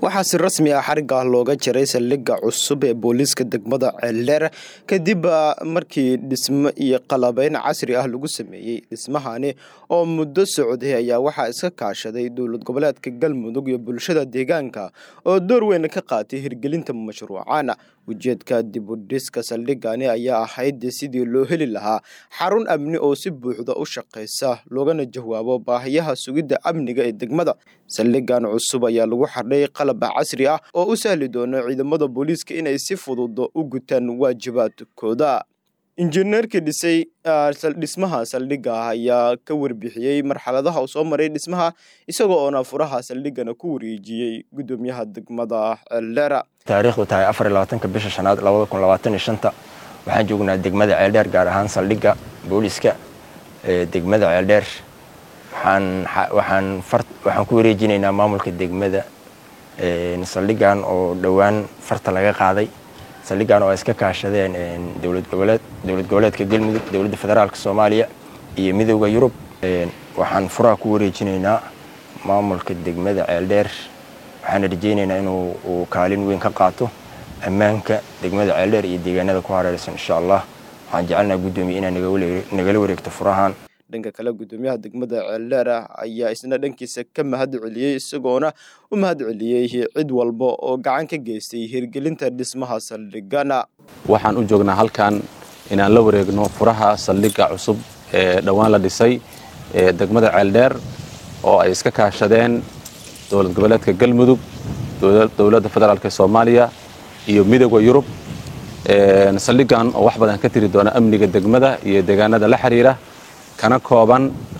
waxaa si rasmi ah xariga looga jaray saldhigga cusub ee booliiska degmada ceeldheer kadib markii dhismo iyo qalabeyn casri ah lagu sameeyey dhismahani oo muddo socday ayaa waxaa iska kaashaday dowlad goboleedka galmudug iyo bulshada deegaanka oo door weyn ka qaatay hirgelinta mashruucan ujeedka dibudhiska saldhigani ayaa ahayd sidii loo heli lahaa xarun amni oo si buuxda u shaqaysa loogana jawaabo baahiyaha sugidda amniga ee degmada saldhigan cusub ayaa lagu xardhay qalab casri ah oo u sahli doona ciidamada booliiska inay si fudud u gutaan waajibaadkooda injineerkii dhisay dhismaha saldhigga ayaa ka warbixiyey marxaladaha uu soo maray dhismaha isagoo oona furaha saldhigana ku wareejiyey gudoomiyaha degmada ceeldheera taariikhdu tahay afar iyo labaatanka bisha shanaad labada kun labaatan iyo shanta waxaan joognaa degmada ceeldheer gaar ahaan saldhigga booliiska ee degmada ceeldheer waxaan waxaan far waxaan ku wareejinaynaa maamulka degmada saldhiggan oo dhowaan farta laga qaaday saldhiggan oo ay iska kaashadeen dowlad goboleed dowlad goboleedka galmudug dowladda federaalka soomaaliya iyo midooda yurub waxaan furaha ku wareejinaynaa maamulka degmada ceeldheer waxaana rajaynaynaa inuu uu kaalin weyn ka qaato ammaanka degmada ceeldheer iyo deegaanada ku hareeraysan insha allah waxaan jecelnaha guddoomiye inaa nagala wareegto furahan dhanka kale gudoomiyaha degmada ceeldheer ayaa isna dhankiisa ka mahad celiyey isagoona u mahad celiyey cid walba oo gacan ka geystay hirgelinta dhismaha saldhigana waxaan u joognaa halkan inaan la wareegno furaha saldhigga cusub ee dhowaan la dhisay ee degmada ceeldheer oo ay iska kaashadeen dowlad goboleedka galmudug dowladda federaalk soomaaliya iyo midooda yurub saldhiggan oo wax badan ka tiri doona amniga degmada iyo deegaanada la xiriira kana kooban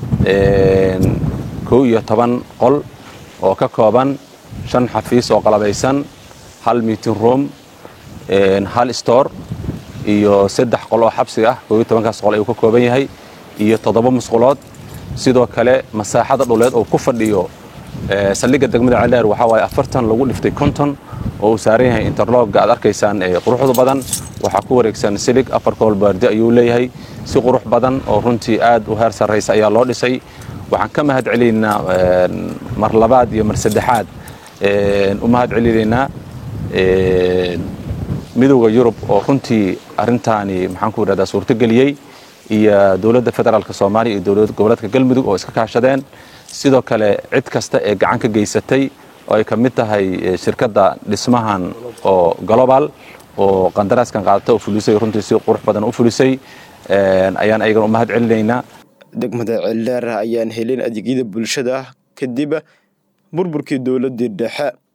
kow iyo toban qol oo ka kooban shan xafiis oo qalabaysan hal meeting room hal store iyo saddex qol oo xabsiga ah kow iyo tobankaas qol ayuu ka kooban yahay iyo toddoba musqulood sidoo kale masaaxada dhuleed oo ku fadhiyo saldhigga degmada ceeldheer waxaa waaye afartan lagu dhiftay konton oo uu saaran yahay interlogga aad arkaysaan ee quruxda badan waxaa ku wareegsan silig afar koolbaardi ayuu leeyahay si qurux badan oo runtii aad u heer sarraysa ayaa loo dhisay waxaan ka mahad celinaynaa mar labaad iyo mar saddexaad u mahad celinaynaa midowda yurub oo runtii arrintaani maxaan ku yidhahdaa suurtogeliyey iyo dowladda federaalk soomaaliya iyo dowlad goboleedka galmudug oo iska kaashadeen sidoo kale cid kasta ee gacan ka geysatay oo ay ka mid tahay shirkadda dhismahan oo global oo qandaraaskan qaadata oo fulisay runtii si qurux badan u fulisay ayaan ayagana u mahad celinaynaa degmada ceeldheer ayaan helin adeegyada bulshada kadib burburkii dowladdii dhexe